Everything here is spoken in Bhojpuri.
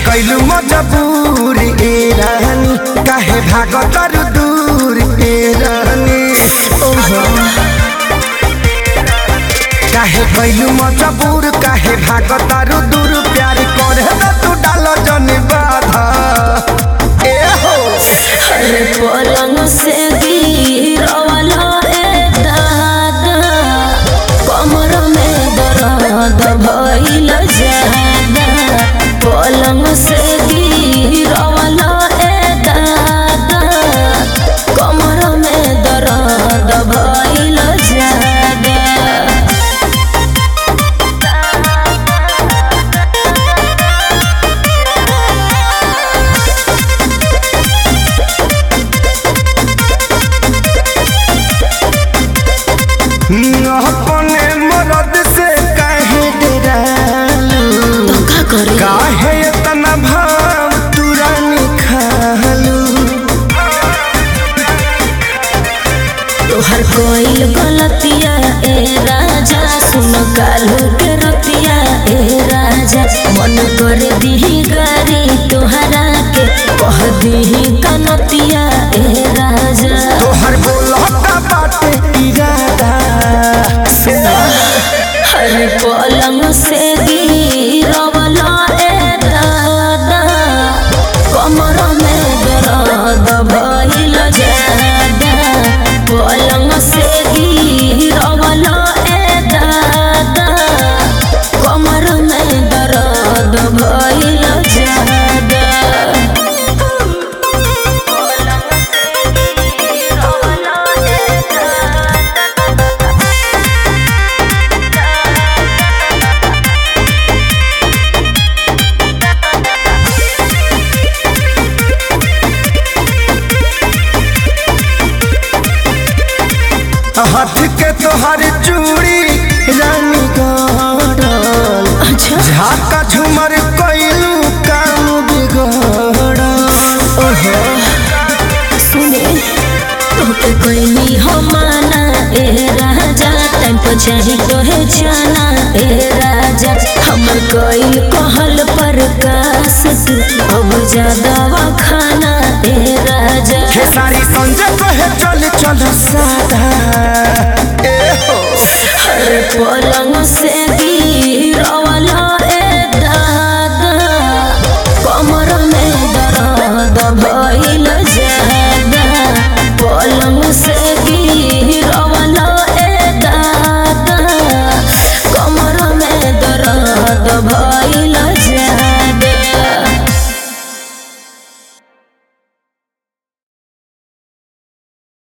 कैलू मजबूर ए रानी काहे भागत तारू दूर ए रानी ओहो काहे कैलू मजबूर काहे भागत तारू दूर प्यार करे ना तू डाल जन बाधा ए हो अरे पलंग से गिरवाला रे दादा कमर में दर्द भइल जादा पलंग से गिरवाला रे दादा कमर में दर्द भइल जादा अपने मरद से काहे डरालू का करे काहे इतना भाव तुरानी खालू तोहर कोई गलतिया ए राजा सुन कालू के रतिया ए राजा मन कर दीही गारी तोहरा के कह दीही कनतिया ए राजा तोहर बोलता बाटे इरादा हर पलंग से गिरवला ए दादा कमर में दर्द भइल जादा पलंग से गिरवला ए दादा कमर में दर्द भइल जादा पलंग से गिरवला ए दादा हाथ के तोहर चूड़ी रानी गड़ल अच्छा झाका झूमर कैलू काम बिगड़ल ओहो सुने तोके कोई हो माना ए राजा टाइम पर चाही तोहे जाना ए राजा हमर कोई कहल पर कास तू अब ज्यादा खाना ए राजा खेसारी संजय कहे चल चल सादा ए हो हर पलंग से